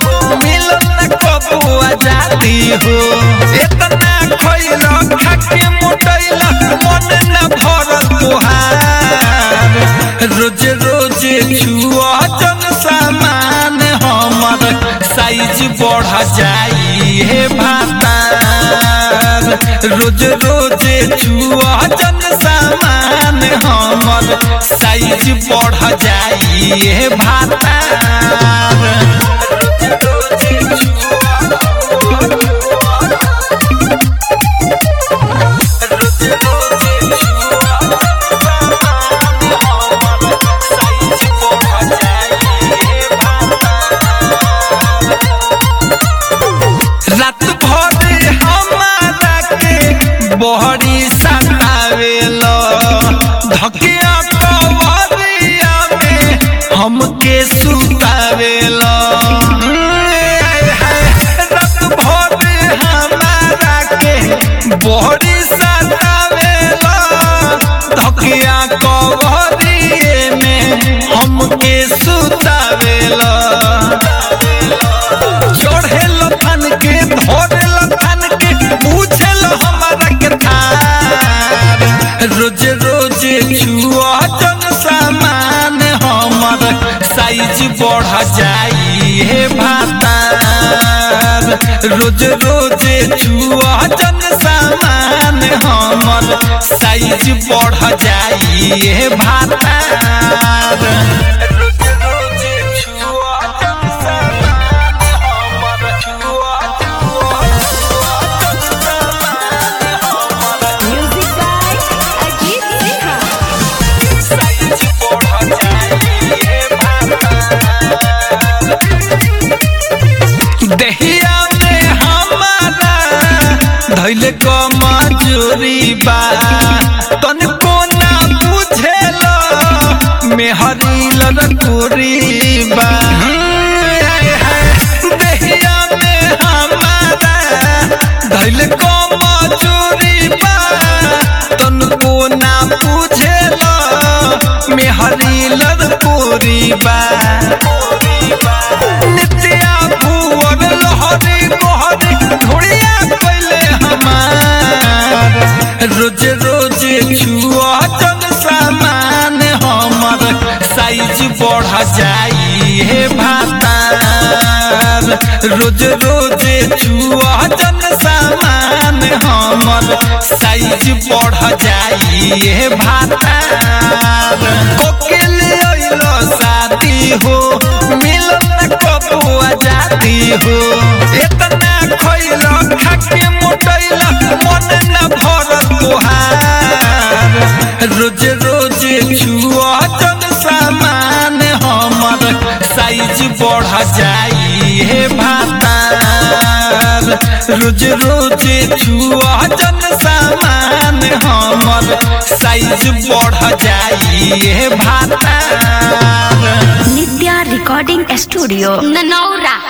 मिलन न कबो आजादी हो इतना खइल खाके मोटैल मन न भरल तोहार रोज रोज छुआ जन सामान हमर साइज बढ़ जाई हे भातार रोज रोज छुआ जन सामान हमर साइज बढ़ जाई हे भातार रोज रोज रात भर हमारा के बहरी सतावेलो धकिया कवरिया में हमके सुतावेलो रात भर हमारा के बहरी सतावेलो धकिया कवरिए में हमके सुतावेलो चढ़ेल थान के धरेल थान के पूछेल हमारा के थार रोज रोज छुआ जन सामान हमर साइज बढ़ जाई हे भातार रोज रोज छुआ जन सामान हमर साइज बढ़ जाई हे भातार रोज रोज छुआ जन सामान हमर छुआ Music by Ajit Sinha. Size बढ़ जाई हे भातार दहिया में हमारा धैल क मजूरी बा तन कोना बुझेल मेहरी लड़कुरी बा दहिया में हमारा धैल क मजूरी बा तन कोना बुझेल मेहरी लड़कुरी बा नित्या भुवन लहरी मोहरी घोड़िया पहले हमार रोज रोज छुआ जन सामान हमर साइज बढ़ जाई हे भातार रोज रोज छुआ जन सामान हमर साइज बढ़ जाई हे भातार कोकिल अइलो शादी हो मिलन न कबो आजादी हो इतना खइल खाके मोटैल मन न भरल तोहार रोज रोज छुआ जन सामान हमर साइज बढ़ जाई हे भातार रोज रोज छुआ जन सामान हमर साइज बढ़ जाई हे भातार Nitya Recording Studio. Nanaura.